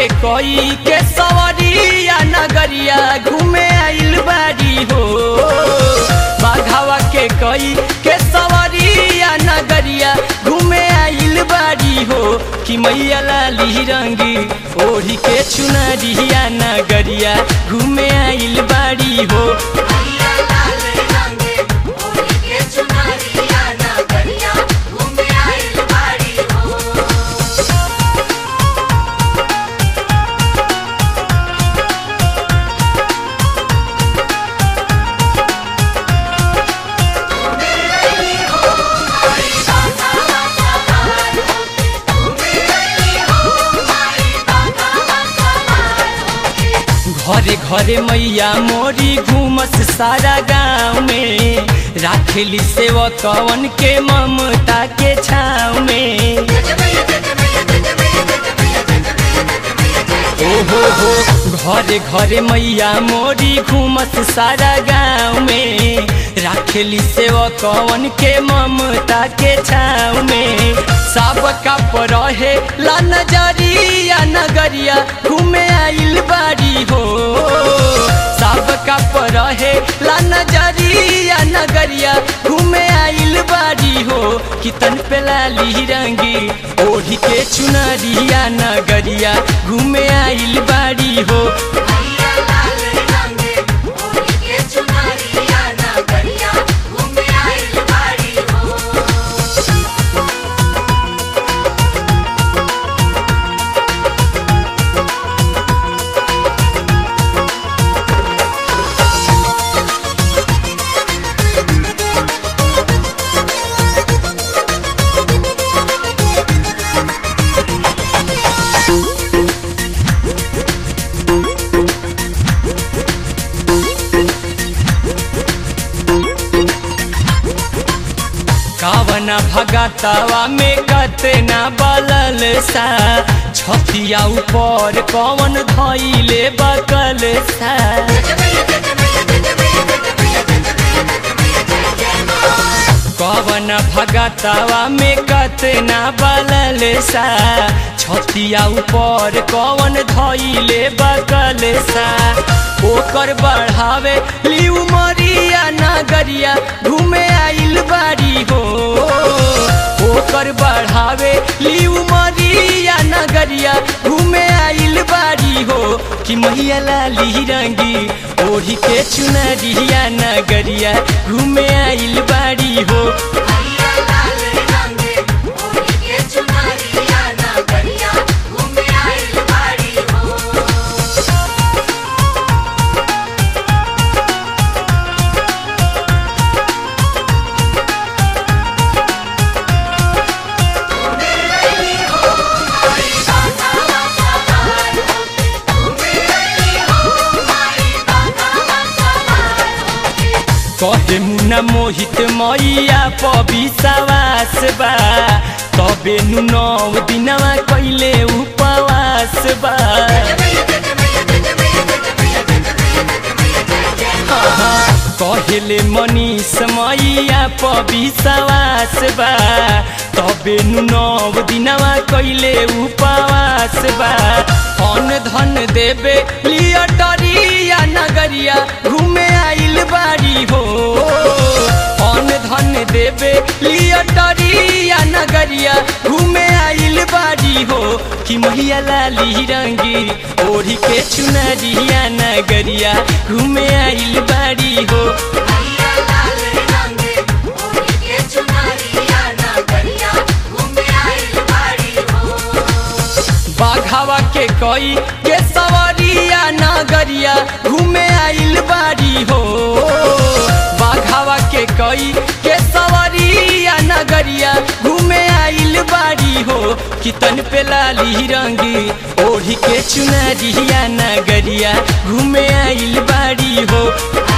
के कोई के सवरिया नगरिया घूमे आइल बाड़ी हो बाघावा के कोई के सवरिया नगरिया घूमे आइल बाड़ी हो कि मैया लाली रंगी ओढ़ी के चुनरिया नगरिया घूमे आइल बाड़ी हो मैया लाल रंगे ओढ़ी के चुनरिया नगरिया घूमे आइल बाड़ी हो घरे घरे मैया मोरी घूमस सारा गाँव में राखेली सेवकवन के ममता के छाव में ओहो हो घरे घरे मैया मोरी घूमस सारा गाँव में राखेली सेवकवन के ममता के छाव में सब कप रहे ला नजरिया नगरिया घूमे आइल बाड़ी हो सब कप रहे ला नजरिया नगरिया घूमे आइल बाड़ी हो कितन पे लाली रंगी ओढ़ी के चुनरिया नगरिया घूमे आइल बाड़ी हो मैया लाल रंगे ओढ़ी के चुनरिया नगरिया घूमे आइल बाड़ी हो कावना भगतवा में कतना बलल सा छतिया ऊपर कवन धैले बकल सा कवन भगतवा में कतना बलल सा छतिया ऊपर कवन धैले बकल सा ओकर बढ़ावे लिउ मरिया नगरिया घूमे आइल बाड़ी हो ओकर बढ़ावे लिउ मरिया नगरिया घूमे आइल बाड़ी हो कि मैया लाली रंगी ओढ़ी के चुनरिया नगरिया घूमे आइल बाड़ी हो मैया लाल रंगे ओढ़ी के चुनरिया नगरिया घूमे आइल बाड़ी हो कहे मुना मोहित मैया पविसवास बा तबे नु नौ दिनवा कैले उपवास बा कहले मनीष मैया पविसवास बा तबे नु नौ दिनवा कैले उपवास बा अन धन देवे लियटरिया नगरिया घूमे आइल बाड़ी हो अन धन देवे लियटरिया नगरिया घूमे आइल बाड़ी हो कि मैया लाली रंगी ओढ़ी के चुनरिया नगरिया घूमे आइल बाड़ी हो मैया लाल रंगे ओढ़ी के चुनरिया नगरिया घूमे आइल बाड़ी हो बाघावा के कोई के सवरिया नगरिया घूमे आइल बाड़ी हो बाघावा के कोई के सवरिया नगरिया घूमे आइल बाड़ी हो कितन पे लाली रंगी ओढ़ी के चुनरिया नगरिया घूमे आइल बाड़ी हो